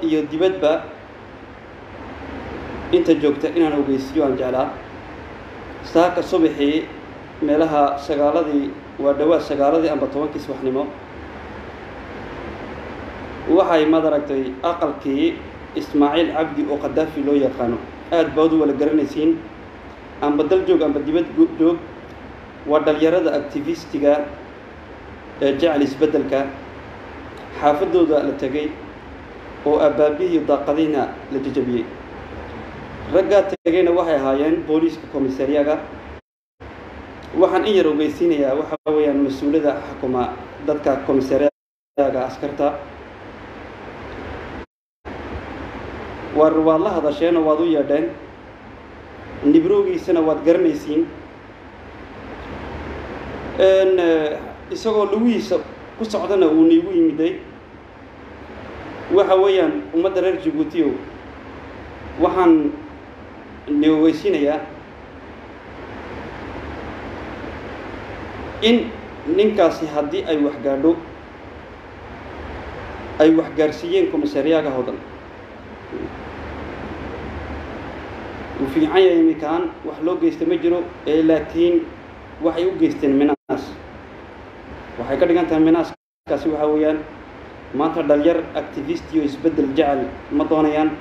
iyo dibadba inta joogta inaan ogeysiyo aan jeclaa saaka subaxii meelaha sagaaladii waa dhawaad sagaaladii amba tobankii subaxnimo waxay madaragtay aqalkii ismaaciil cabdi oo khadaafi loo yaqaano aada baad u wala garanaysiin amba dal joog amba dibad joog waa dhalinyarada activistiga ee jecel isbeddelka xaafadooda la tegay oo abaabihiiyo daaqadiina la jajabiyey raggaa tegayna waxay ahaayeen booliiska komisariyaga waxaan in yar ogeysiinayaa waxa weeyaan mas-uulada xukuma dadka komisariyaga askarta waar waad la hadasheenoo waad u yeedheen nibroogiisana waad garanaysiin isagoo lugihiisa ku socdana uu niigu yimiday waxa weeyaan ummadda reer jabuutiyow waxaan ni ogeysiinayaa in ninkaasi haddii ay wax gaadho ay wax gaarsiiyeen komisariyaaga hodan uu fiican yahay iminkaan wax loo geysta ma jiro ee laakiin waxay u geysteen minaas waxay ka dhigan tahay minaaskaasi waxaa weeyaan maanta dhalinyar activist iyo isbeddel jecel ma doonayaan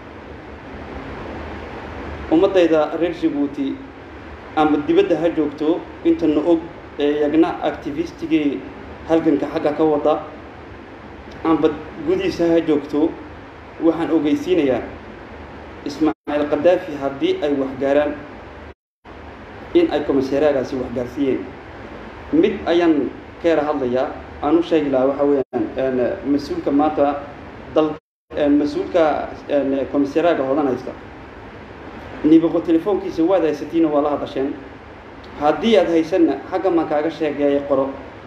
ummaddayda reer jabuuti ama dibadda ha joogto intana og ee yagna activistigii halganka xagga ka wada amba gudihiisa ha joogto waxaan ogeysiinayaa ismaaciil khadaafi haddii ay wax gaaraan in ay komisariyaagaasi wax gaarsiiyeen mid ayaan ka yara hadlayaa aan u sheegi lahaa waxa weeyaan mas-uulka maanta dal mas-uulka komisariyaaga hodan haysta niboqo telefoonkiisa waad haysatiina waa la hadasheen haddii aad haysanna xagga maan kaaga sheegeeya qoro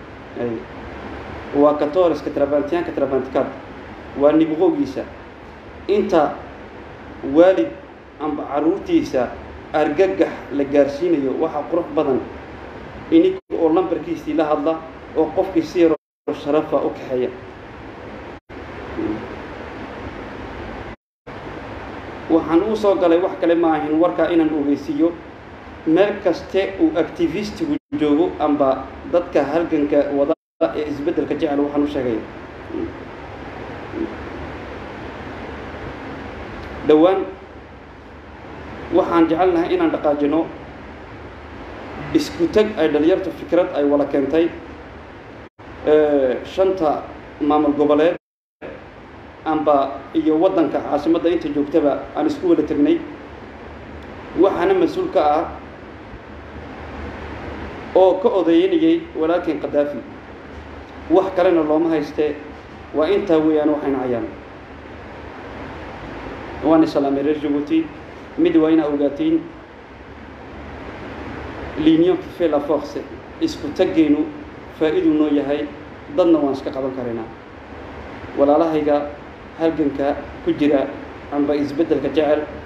waa katoriska trabantiyaanka trabantikaad waa niboqogiisa inta waalid amba carruurtiisa argagax la gaarsiinayo waxaa qurux badan ininka oo lambarkiisii la hadla oo qofkii si yaroo sharafa u kaxeeya waxaan uu soo galay wax kale ma ahin warkaa inaan ogeysiiyo meel kaste uu activistigu joogo amba dadka halganka wada ee isbeddelka jecel waxaan u sheegay dhowaan waxaan jecelnahay inaan dhaqaajino isku teg ay dhalinyartu fikrad ay wala keentay shanta maamul goboleed amba iyo waddanka caasimadda inta joogtaba aan isku wada tegnay waxaana mas-uul ka ah oo ka odaynayay walaalkeen khadaafi wax kalena looma haystee waa intaa weeyaan waxayna hayaan waana salaamay reer jabuuti mid waa inaa ogaatiin l'union qui fait la force isku taggeenu faa'iiduu noo yahay dadna waan iska qaban karaynaa walaalahayga halganka ku jira amba isbeddelka jecel